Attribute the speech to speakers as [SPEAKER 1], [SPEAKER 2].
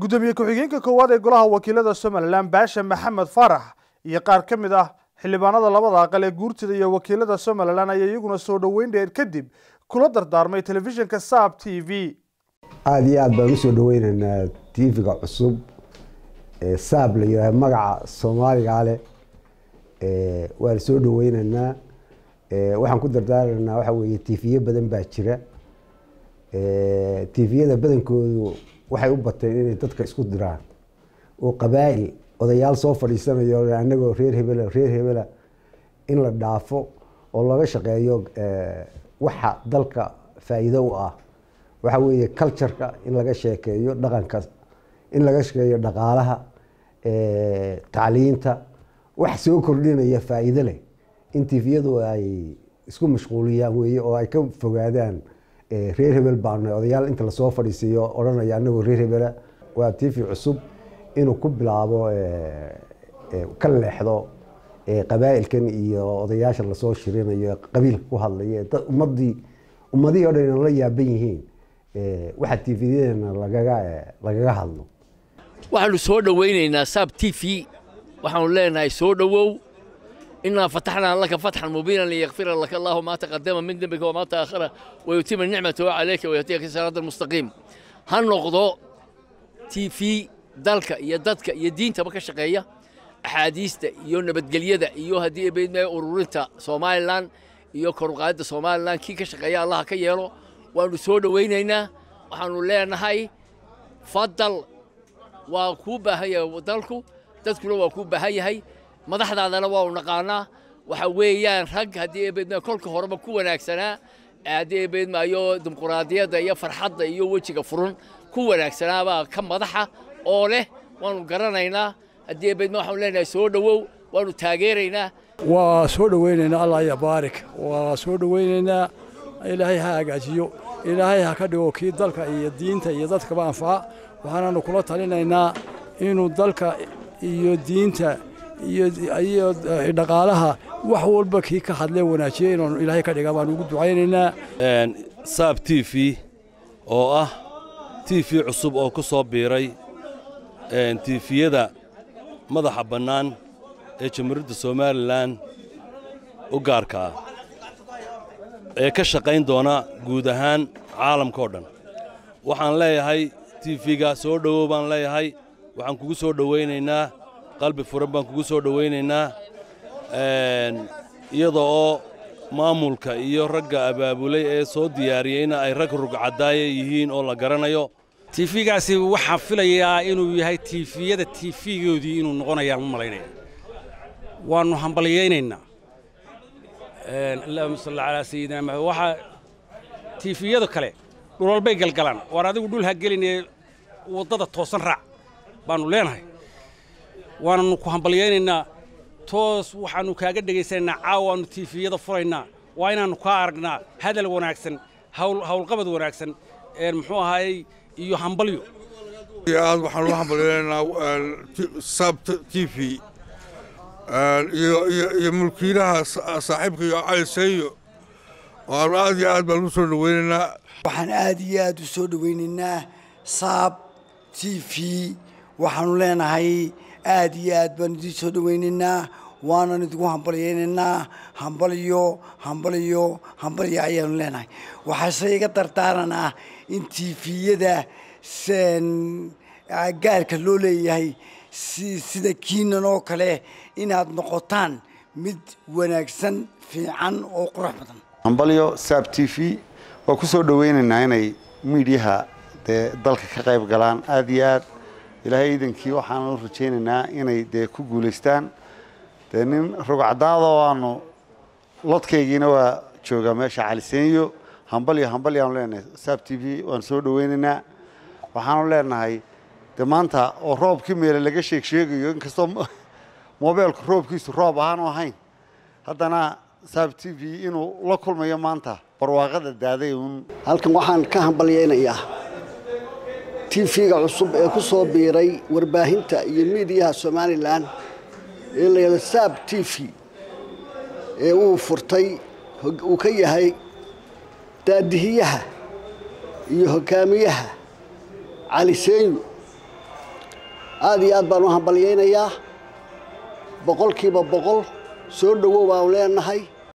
[SPEAKER 1] gudoomiye ku-xigeenka koowaad ee golaha wakiilada somalilan baasha maxamed faarax iyo qaar ka mid ah xildhibaanada labada aqal ee guurtida iyo wakiilada somalilan ayaa iyaguna soo dhoweyn dheer kadib kula dardaarmay telefishinka saab t v
[SPEAKER 2] aada iyo aada baan usoo dhaweyneynaa tv-ga cusub ee saab la yihaaha magaca soomaaliga leh waan soo dhaweyneynaa waxaan ku dardaaranaynaa waxa weeye tifiye badan baa jira tifiyada badankoodu waxay u bateen inay dadka isku diraan oo qabaa'il odayaal soo fadhiisanayo anagoo reer hebela reer hebela in la dhaafo oo laga shaqeeyo waxa dalka faa'iido u ah waxa weeye cultureka in laga sheekeeyo dhaqanka in laga sheekeeyo dhaqaalaha tacliinta wax soo kordhinaya faa'iido leh in tifiyadu ay isku mashquuliyaan weeye oo ay ka fogaadaan reer hebel baana odayaal inta lasoo fadhiisiiyo odhanaya anagoo reer hebela waa tv cusub inuu ku bilaabo ka leexdo qabaa'ilkan iyo odayaasha lasoo shirinayo qabiilka ku hadlaya ummadii ummadihii o dhan la yaaban yihiin waxa tvyadeena lagaga lagaga hadlo
[SPEAKER 3] waxaanu soo dhowaynaynaa saab t v waxaanu leenahay soo dhowow inaa fataxnaa laka fatxan mubiinan liyakfira laka allahu maa taqadama min dembika wamaa ta'akhara wayutima nicmatahu calayka wayahdiyaka siraada almustaqiim ha noqdo t v dalka iyo dadka iyo diintaba ka shaqeeya axaadiista iyo nabadgelyada iyo haddii beedmaya ururinta somalilan iyo koruqaadda somalilan kii ka shaqeeya allaha ka yeelo waanu soo dhowaynaynaa waxaanu leenahay fadal waa kuu baahan yahay dalku dadkuna waa kuu baahan yahay madaxdaadana waa u naqaanaa waxa weeyaan rag haddii ebeedma kolka horeba ku wanaagsanaa haddii ebeedmaayo dimuquraadiyadda iyo farxadda iyo wejiga furun ku wanaagsanaabaa ka madaxa oo leh waanu garanaynaa haddii ebeedma waxaanu leenahay soo dhowow waanu taageeraynaa
[SPEAKER 4] waa soo dhowaynaynaa allah ya baarik waa soo dhowaynaynaa ilaahay ha hagaajiyo ilaahay ha ka dhigo kii dalka iyo diinta iyo dadkaba anfaca waxaanaanu kula talinaynaa inuu dalka iyo diinta iyo dhaqaalaha wax walba kii ka hadlee wanaajiya inaanu ilaahay ka dhiga baanu ugu ducaynaynaa
[SPEAKER 5] saab t v oo ah t v cusub oo ku soo biiray tiifiyada madaxa bannaan ee jamhuuriyadda somalilan u gaarka ah ee ka shaqayn doona guud ahaan caalamka oo dhan waxaan leeyahay tiifiga soo dhowow baan leeyahay waxaan kugu soo dhowaynaynaa qalbi furan baan kugu soo dhowaynaynaa iyada oo maamulka iyo ragga abaabulay ee soo diyaariyeyna ay rag rugcadaaye yihiin oo la garanayo
[SPEAKER 6] tiifigaasi waxaan filayaa inuu yahay tiifiyada tiifigoodii inuu noqonayaan u malaynaya waannu hambalyaynaynaa allahuma salli calaa sayidina maxamed waxaa tiifiyada kale dhulwalbay galgalaan waar adigu dhul ha gelinee waddada toosan raac baannu leenahay waananu ku hambalyaynaynaa toos waxaannu kaaga dhegaysanaynaa caawaannu tiifiyada furaynaa waa inaannu kaa aragnaa hadal wanaagsan hawlqabad wanaagsan muxuu ahaayey iyo hambalyo
[SPEAKER 7] aad waxaan u hambalyaynaynaa sab t v iyo mulkiilaha saaxiibka iyo cali seeyo waanu aad iyo aad baan u soo dhowaynaynaa
[SPEAKER 8] waxaan aad iyo aad u soo dhowaynaynaa saab t v waxaanu leenahay aad iyo aad baan idiin soo dhowaynaynaa waanan idinku hambalyaynaynaa hambalyo hambalyo hambalyo ayaanu leenahay waxaase iga dardaaranaa in tiifiyada gaarka loo leeyahay sida kiinan oo kale inaad noqotaan mid wanaagsan fiican oo qurux badan
[SPEAKER 9] hambalyo saab t v waa ku soo dhowaynaynaa inay miidyaha dee dalka ka qayb galaan aad iyo aad ilaahay iidankii waxaan u rajaynaynaa inay dee ku guulaystaan dee nin rugcadaadoo aanu lodkaygiina waa joogaa meesha caliseeniyo hambalyo hambalyaanu leenahay saab t v waan soo dhowaynaynaa waxaanu leenahay de maanta oo roobkii meele laga sheeg sheegayo inkastoo mobeelku roobkiisu roob ahaanu ahayn haddana saab t v inuu la kulmayo maanta barwaaqada daaday uun
[SPEAKER 10] halkan waxaan ka hambalyaynayaa tv-ga cusub ee ku soo biiray warbaahinta iyo miidiyaha somalilan ee layidhahdo saab t v ee uu furtay uu ka yahay daadihiyaha iyo hogaamiyaha cali seenyu aada iyo aad baan u hambalyaynayaa boqolkiiba boqol soo dhowow baanu leenahay